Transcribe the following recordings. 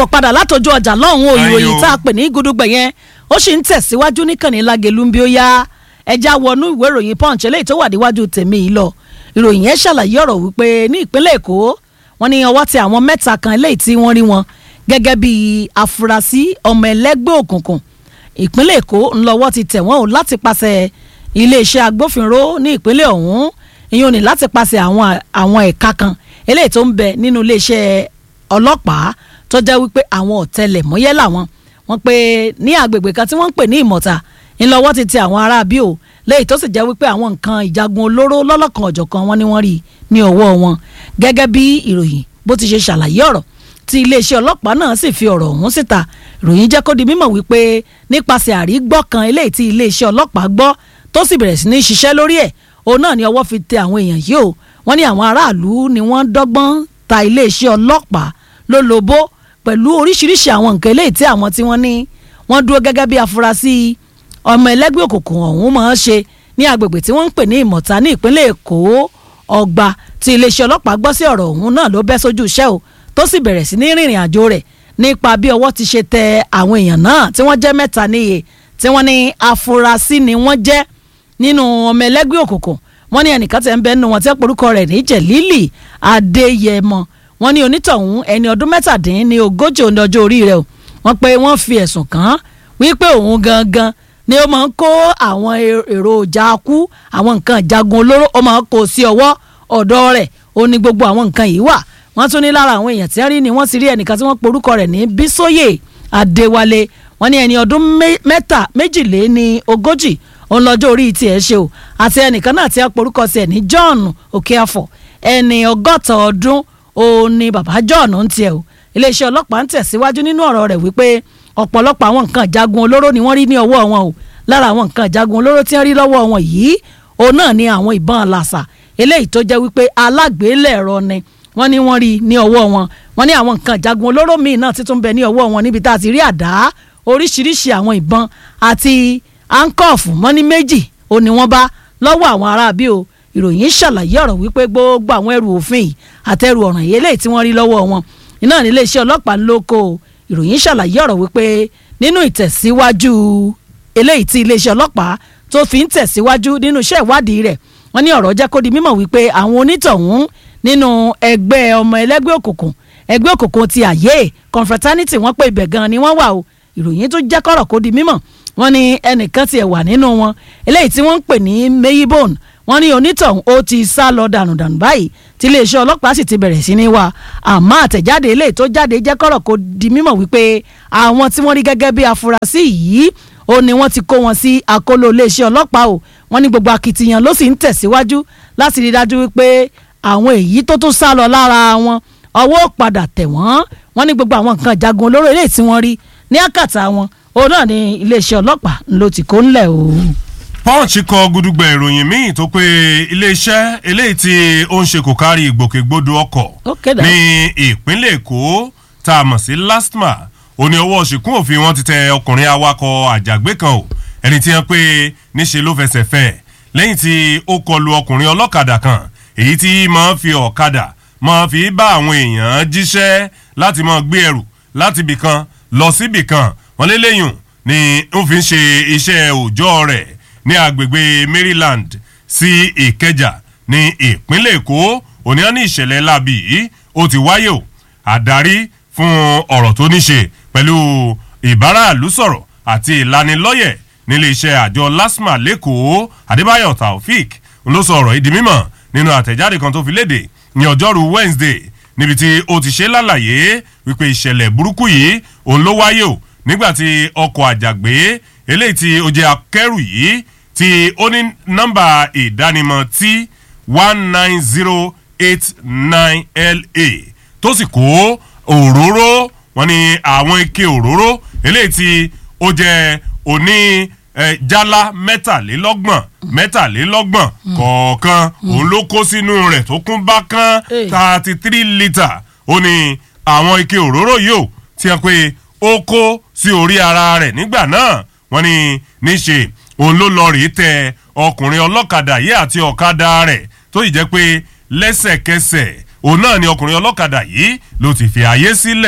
káàbọ̀ padà látọjú ọjà lọ́hùn o Ayọ̀. ìròyìn tá a pè ní gudugbẹ̀ yẹn ó sì ń tẹ̀síwájú níkànnì lágẹ̀lú bí ó yá ẹja wọnú ìwé ìròyìn punch eléyìí tó wà níwájú tèmi yìí lọ ìròyìn yẹn ṣàlàyé ọ̀rọ̀ wípé ní ìpínlẹ̀ èkó wọ́n ní ọwọ́ tẹ àwọn mẹ́ta kan eléyìí tí wọ́n rí wọn gẹ́gẹ́ bí afurasí ọmọ ẹlẹ́gbẹ́ òkùnkùn ìpínlẹ̀ èkó ńlọ́wọ́ ti tẹ̀ wọ́n o láti pàṣẹ iléeṣẹ́ agbófinró ní ìpínlẹ̀ ọ̀hún ìyẹn ò ní láti pàṣẹ àwọn àwọn ẹ̀ka kan eléyìí tó ń bẹ nínú iléeṣẹ́ ọlọ́pàá tó jẹ́ wípé àwọn ọ̀tẹlẹ̀múyẹ́ làwọn wọ́n pé ní agbègbè kan tí wọ́n ń pè ní ìmọ̀ta ńlọ́wọ́ ti tẹ àwọn ará bí o léyìí tó sì jẹ́ wípé àwọn nǹkan ìjagun olóró lọ́lọ́kan ọ̀jọ̀kan wọn ni wọ́n rí ní ọwọ́ wọn gẹ́gẹ́ bí ìròyìn bó ti ṣe ṣàlàyé ọ̀rọ̀ tí iléeṣẹ́ ọlọ́pàá náà sì fi ọ̀rọ̀ ọ̀hún síta ìròyìn jẹ́ kó di mímọ̀ wípé nípasẹ̀ àrígbọ́ kan eléyìí tí iléeṣẹ́ ọlọ́pàá gbọ́ tó sì bẹ̀rẹ̀ sí ní ṣiṣẹ́ lórí ẹ̀ òun náà ni ọwọ́ fi tẹ àwọn èèyàn yìí o wọ́n ní àwọn aráàlú ni wọ́n dọ́gbọ́n ta iléeṣẹ́ ọlọ́pàá lólobó pẹ̀lú oríṣiríṣi àwọn nǹkan eléyìí tí àwọn tí wọ́n ní wọ́n dúró gẹ́gẹ́ bí afurasí ọmọ ẹlẹ́gbẹ́ òkùnkùn ọ̀hún máa ń ṣe ní agbègbè tí wọ́n ń pè ní ìmọ̀ta ní ìpínlẹ̀ èkó ọgbà tí iléeṣẹ́ ọlọ́pàá gbọ́ sí ọ̀rọ̀ ọ̀hún náà ló bẹ́ sójú iṣẹ́ o tó sì bẹ̀rẹ̀ sí ní rìnrìn àjò rẹ̀ nípa bí ọwọ́ ti ṣe tẹ àwọn èèyàn náà tí wọ́n jẹ́ mẹ́ta níye tí wọ́n ní afurasí ni wọ́n jẹ́ nínú ọmọ ẹlẹ́gbẹ́ òkùnkùn wọ́n ní ẹnìkan tẹ̀ ń bẹ nínú wọn tí orúkọ rẹ̀ ní jẹ̀lílì adéyẹmọ wọ́n ní onítọ̀hún ẹni ọdún mẹ́tàdín ní ogójì òní ọjọ́ orí rẹ̀ o wọ́n pé wọ́n fi ẹ̀sùn kàn án wípé òun gangan ni ó máa ń kó àwọn èròjà kú àwọn nǹkan ìjagun olóró ó máa ń kó sí ọwọ́ ọ̀dọ̀ rẹ̀ ó ní gbogbo àwọn nǹkan yìí wà wọ́n tún ní lára àwọn èèyàn tí wọ́n rí ni wọ́n ti rí ẹnìkan tí wọ́n porúkọ rẹ̀ ní bísóyè adéwálé wọ́n ní ẹni ọdún mẹ́ta méjìlé ní ogójì òun lọ́jọ́ orí tiẹ̀ ṣe o àti ẹnìkan náà tí wọ́n porúkọ sí ẹ̀ ní john okeafọ ẹni ọgọ́ta ọdún òun ni bàbá john ń tiẹ̀ o iléeṣẹ́ ọlọ́pàá ń tẹ̀síwájú nínú ọ̀rọ̀ rẹ̀ wípé ọ̀pọ̀lọpọ̀ àwọn nǹkan ìjagun olóró ni wọ́n rí ní ọwọ́ wọn o lára àwọn nǹkan ìjagun olóró tí wọ́n rí lọ́wọ́ wọn yìí òun náà ni àwọn ìbọn làṣà eléyìí tó jẹ́ wípé alágbèélẹ̀rọ ni wọ́n ní wọ́n rí ní ọwọ́ wọn wọ́n ní àwọn nǹkan ìjagun olóró míì náà títún bẹ ní ọwọ́ wọn níbi tá a ti rí àdá oríṣiríṣi àwọn ìbọn àti ankọ́ọ̀fù wọ́n ní méjì ó ní wọ́n bá lọ́wọ́ àwọn aráabí o ìròyìn ṣàlàyé ọ̀rọ̀ wípé gbogbo àwọn ẹrù òfin yìí àtẹrù ọ̀ràn yìí eléyìí tí wọ́n rí lọ́wọ́ wọn iná ní iléeṣẹ́ ọlọ́pàá lóko ìròyìn ṣàlàyé ọ̀rọ̀ wípé nínú ìtẹ̀síwájú eléyìí tí iléeṣẹ́ ọlọ́pàá tó fi ń tẹ̀síwájú nínú iṣẹ́ ìwádìí rẹ̀ wọ́n ní ọ̀rọ̀ jẹ́ kó di mímọ̀ wípé àwọn onítọ̀hún nínú ẹgbẹ́ ọmọ ẹlẹ́gbẹ́ òkùnkùn ẹgbẹ́ òkùnkùn ti àyè confraternity wọ́n pé ibẹ̀ gan ni wọ́n wà o ìròyìn tó jẹ́ kọ́rọ̀ kó di mímọ̀ wọ́n ní ẹnìkan tiẹ̀ wà nínú wọn eléyìí tí wọ́n ń pè ní mayibone wọ́n ní onítọ̀hún ó ti sá lọ dànù dànù báyìí tí iléeṣẹ́ ọlọ́pàá sì ti bẹ̀rẹ̀ sí ní wá àmọ́ àtẹ̀jáde eléyìí tó jáde jẹ́ kọ́rọ̀ kó di mímọ̀ wípé àwọn tí wọ́n rí gẹ́gẹ́ bí afurasí yìí ó ní wọ́n ti kó wọn sí àkóló iléeṣẹ́ ọlọ́pàá o wọ́n ní gbogbo akitiyan ló sì ń tẹ̀síwájú láti rí dájú wípé àwọn èyí tó tún sá lọ lára wọn ọwọ́ padà tẹ̀ wọ́n wọ́n ní gbogbo àwọn nǹkan ìjagun olóró eléyìí tí wọ́n rí ní àkàtà wọn òun náà ní iléeṣẹ́ ọlọ́pàá ló ti kó ńlẹ̀ o. punch kọ gudugbẹ ìròyìn míì tó pé iléeṣẹ́ eléyìí tí ó ń ṣe kò kárí ìgbòkègbodò ọkọ̀ Okay, then. ní ìpínlẹ̀ èkó tá a mọ̀ sí lastma ó ní ọwọ́ ṣìkún òfin wọn ti tẹ ọkùnrin awakọ̀ àjàgbé kan o ẹni tí wọ́n pé níṣe ló fẹsẹ̀ fẹ́ lẹ́yìn tí ó kọlu ọkùnrin ọlọ́kadà kan èyí tí máa ń fi ọ̀kadà máa fi bá àwọn èèyàn jíṣẹ́ láti máa gbé ẹrù láti ibì kan lọ síbì kan wọ́n lé lẹ́yìn ni ó fi ń ṣe iṣẹ́ òòjọ́ rẹ̀ ní agbègbè maryland sí ìkẹjà ní ìpínlẹ̀ èkó òní á ní ìṣẹ̀lẹ̀ láabi yìí ó ti wáyé o àdarí fún ọ̀rọ̀ tó ní ṣe pẹ̀lú ìbáraàlú sọ̀rọ̀ àti ìlanilọ́yẹ̀ nílé iṣẹ́ àjọ lasma lẹ́kọ̀ọ́ adébáyọ̀ taofik ló sọ ọ̀rọ̀ yìí di mímọ̀ nínú àtẹ̀jáde kan tó fi léde ní ọjọ́rú wednesday níbi tí ó ti ṣe lálàyé wípé ìṣẹ̀lẹ̀ burúkú yìí òun ló wáyé o nígbàtí ọkọ̀ àjàgbé eléyìí tí ó jẹ́ akẹ́rù yìí tí ó ní nọ́mbà ìdánimọ̀ tí one nine zero eight nine la tó sì kó òróró wọn ni àwọn ike òróró eléyìí tí ó jẹ́ òní eh, jálá mẹ́tàlélọ́gbọ̀n mẹ́tàlélọ́gbọ̀n kọ̀ọ̀kan òun ló kó sínú rẹ̀ tó kún bákan Hey. thirty three litre ó ní àwọn ike òróró yìí ò tí wọ́n pé ó kó sí orí ara rẹ̀ nígbà náà wọ́n ní níṣe òun ló lọ rèé tẹ ọkùnrin ọlọ́kadà yìí àti ọ̀kadà rẹ̀ tó yìí jẹ́ pé lẹ́sẹ̀kẹsẹ̀ òun náà ni ọkùnrin ọlọ́kadà yìí ló ti fi àyè sílẹ̀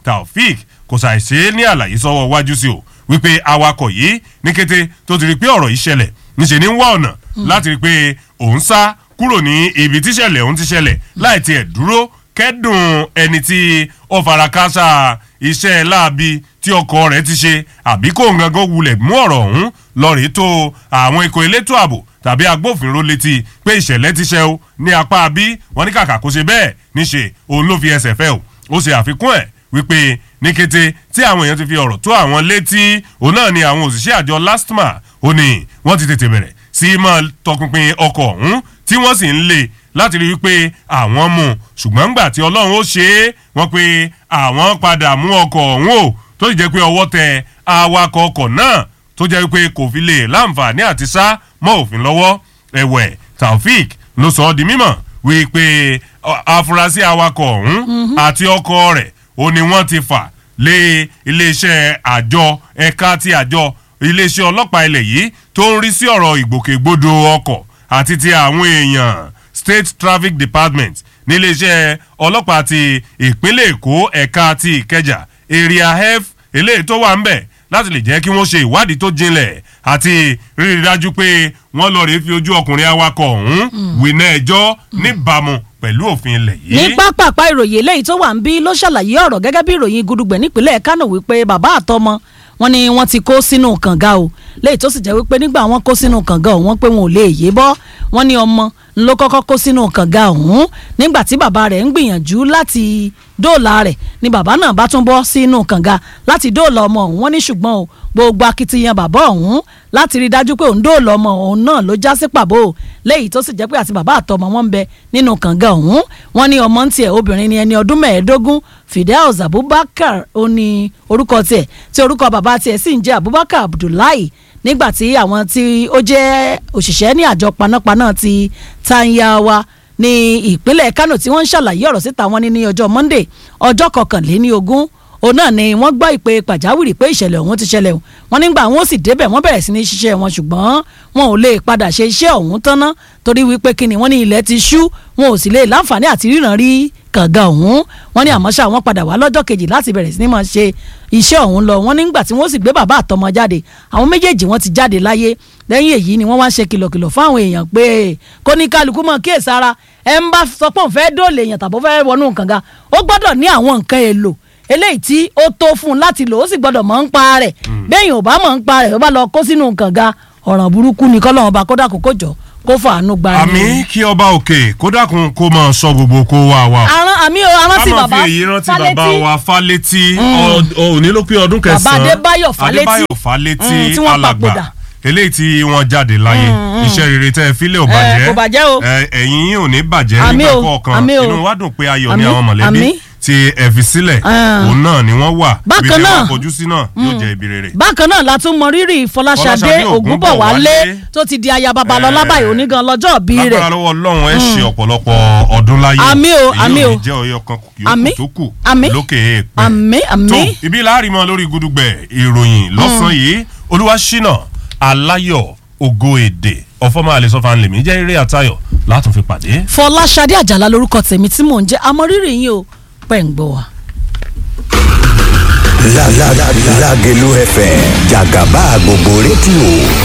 taofik kò ṣàìṣe ní àlàyé sọ́wọ́ wájú sí o wípé awakọ̀ yìí ní kété tó ti rí pé ọ̀rọ̀ yìí ṣẹlẹ̀ níṣẹ́ ní ń wá ọ̀nà láti rí pé òun sá kúrò ní ibi tíṣẹ̀lẹ̀ òun ti ṣẹlẹ̀ láì tiẹ̀ dúró kẹ́dùn ẹni tí ó fara káásá iṣẹ́ láabi tí ọkọ̀ rẹ̀ ti ṣe àbí kò ń gangan wulẹ̀ mú ọ̀rọ̀ ọ̀hún lọ́ọ̀rì tó àwọn ikọ̀ elétò ààbò tàbí agbófinró létí pé ìṣẹ̀lẹ̀ ti ṣe o ní apá bí wọ́n ní kàkà kó ṣe bẹ́ẹ̀ níṣe òun ló fi ẹsẹ̀ fẹ́ o ó ṣe àfikún ẹ̀ wípé ní kété tí àwọn èèyàn ti fi ọ̀rọ̀ tó àwọn létí òun náà ni àwọn òṣìṣẹ́ àjọ lastma ó ní wọ́n ti tètè bẹ̀rẹ̀ sí máa tọpinpin ọkọ̀ ọ̀hún tí wọ́n sì ń lé láti rí wípé àwọn mú ṣùgbọ́n gbà tí ọlọ́run ó ṣe é wọ́n pé àwọn padà mú ọkọ̀ ọ̀hún o tó sì jẹ́ pé ọwọ́ tẹ awakọ̀ ọkọ̀ náà tó jẹ́ wípé kò fi lè láǹfààní àti sá mọ́ òfin lọ́wọ́ ẹ̀wẹ̀ taofik ló sọ ọ́ di mímọ̀ wípé afurasí awakọ̀ ọ̀hún àti ọkọ̀ rẹ̀ ó ní wọ́n ti fà lé iléeṣẹ́ àjọ ẹ̀ka ti àjọ iléeṣẹ́ ọlọ́pàá ilẹ̀ yìí tó ń rí sí ọ̀rọ̀ ìgbòkègbodò ọkọ̀ àti ti àwọn èèyàn state traffic department níléeṣẹ́ ọlọ́pàá ti ìpínlẹ̀ èkó ẹ̀ka ti ìkẹjà area f eléyìí tó wà ń bẹ̀ láti lè jẹ́ kí wọ́n ṣe ìwádìí tó jinlẹ̀ àti rírí dájú pé wọ́n lọ rèé fi ojú ọkùnrin awakọ̀ ọ̀hún wìnà ẹjọ́ níbàámu pẹ̀lú òfin ilẹ̀ yìí. ní pápápá ìròyìn eléyìí tó wà ń bí ló ṣàlàyé ọ̀rọ̀ gẹ́gẹ́ bí ìròyìn gudugbẹ̀ nípínlẹ̀ kánò wípé bàbá àtọmọ wọn ni wọ́n ti kó sínú kànga o léyìí tó sì jẹ́ wípé nígbà wọ́n kó sínú kànga ọ̀hún pé wọn ò lè yé bọ́ wọ́n ní ọmọ ló kọ́kọ́ kó sínú kànga ọ̀hún nígbà tí bàbá rẹ̀ ń gbìyànjú láti dóòlà rẹ̀ ni bàbá náà bá tún bọ́ sínú kànga láti dóòlà ọmọ ọ̀hún wọ́n ní ṣùgbọ́n o gbogbo akitiyan bàbá ọ̀hún láti rí i dájú pé òun dóòlà ọmọ ọ̀hún náà ló já sí pàbó léyìí tó sì jẹ́ pé àti bàbá àtọmọ wọn ń bẹ nínú kànga ọ̀hún wọ́n ní ọmọ ń tiẹ̀ obìnrin ni ẹni ọdún mẹ́ẹ̀ẹ́dógún Fidelis Abubakar ó ní orúkọ tiẹ̀ tí orúkọ bàbá tiẹ̀ sì ń jẹ́ Abubakar Abdullahi nígbà tí àwọn tí ó jẹ́ òṣìṣẹ́ ní àjọ panápaná ti Tanyawa ní ìpínlẹ̀ Kano tí wọ́n ń ṣàlàyé ọ̀rọ̀ síta wọn ní ní ọjọ́ Monday ọjọ́ kọkànléní ogún òun náà ni wọ́n gbọ́ ìpè pàjáwìrì pé ìṣẹ̀lẹ̀ ọ̀hún ti ṣẹlẹ̀ wọ́n nígbà wọn ó sì débẹ̀ wọ́n bẹ̀rẹ̀ sí ní ṣiṣẹ́ wọn ṣùgbọ́n wọn ò lè padà ṣe iṣẹ́ ọ̀hún tán ná torí wípé kíni wọ́n ní ilẹ̀ ti ṣú wọn ò sì lè láǹfààní àti ríran rí kànga ọ̀hún wọ́n ní àmọ́ ṣá wọ́n padà wá lọ́jọ́ kejì láti bẹ̀rẹ̀ sí ní máa ṣe iṣẹ́ ọ̀hún lọ wọ́n nígbà tí wọ́n sì gbé bàbá àtọmọ jáde àwọn méjèèjì wọ́n ti jáde láyé lẹ́yìn èyí ni wọ́n wá ṣe kìlọ̀kìlọ̀ fún àwọn èèyàn pé kó ní kálukú mọ̀ kíyèsára ẹ̀ ń bá sọ pé òun fẹ́ dóòlè èèyàn tàbí ó fẹ́ wọnú kànga ó gbọ́dọ̀ ní àwọn nǹkan èlò eléyìí tí ó tó fún un láti lò ó sì gbọ́dọ̀ mọ̀ ń pa rẹ̀ bẹ́ẹ̀ ò bá mọ̀ ń pa rẹ̀ ó bá lọ kó sínú kànga ọ̀ràn burúkú ni kọ́lọ́run bá kódà kókó jọ kó fàánú gba ni. àmì kí ọba òkè kó dákun kó máa sọ gbogbo kó wá wa o. àrùn àmì o arántí ká máa bàbá fi èyí rántí Fálétí. bàbá wa fálétí òní ló pé ọdún kẹsàn-án Adébáyọ̀ Fálétí. adébáyọ̀ fálétí Mm, tí wọ́n alàgbà papòdà. eléyìí tí wọ́n jáde láyé iṣẹ́ rere tẹ́ ẹ fílẹ̀ ò Eh, bàjẹ́ kò bàjẹ́ o. Eh, ẹ̀yin yín ò ní bàjẹ́ Àmì nígbà o, kọ̀ọ̀kan àmì o. inú wa dùn pé ayọ̀ ní Àmì, àwọn mọ̀lẹ́bí àmì. tí ẹ fi sílẹ̀ Ah. òun náà ni wọ́n wà Bákan ibi tẹ́ náà. wọ́n fojú sí náà yóò jẹ́ ibi rere. bákan náà la tún mọ rírì Fọláṣadé Fọláṣadé Ògúnbọ̀wálé Ògúnbọ̀wálé. tó ti di aya babalọ́lá Eh. báyìí onígan lọ́jọ́ bí rẹ̀ lágbára lọ́wọ́ ọlọ́run ẹ ṣe ọ̀pọ̀lọpọ̀ ọdún láyé Àmì o, àmì o. èyí ò ní jẹ́ ọyọ kan Àmì, yòókù tó kù àmì, lókè èèpẹ̀ àmì tó àmì ibi láàrin mọ́ lórí gudugbẹ̀ ìròyìn lọ́sàn-án yìí olúwaṣínà aláyọ̀ ògo èdè ọ̀fọ́mọ àlesọ́fà ńlẹ̀mí jẹ́ eré àtayọ̀ látún fi pàdé. Fọláṣadé Àjàlá lórúkọ tèmi tí mò ń jẹ́ àmọ́ rírì yín o pẹ̀ ń gbọ́ wa. La la la Lagelu FM Jagaba gbogbo rédíò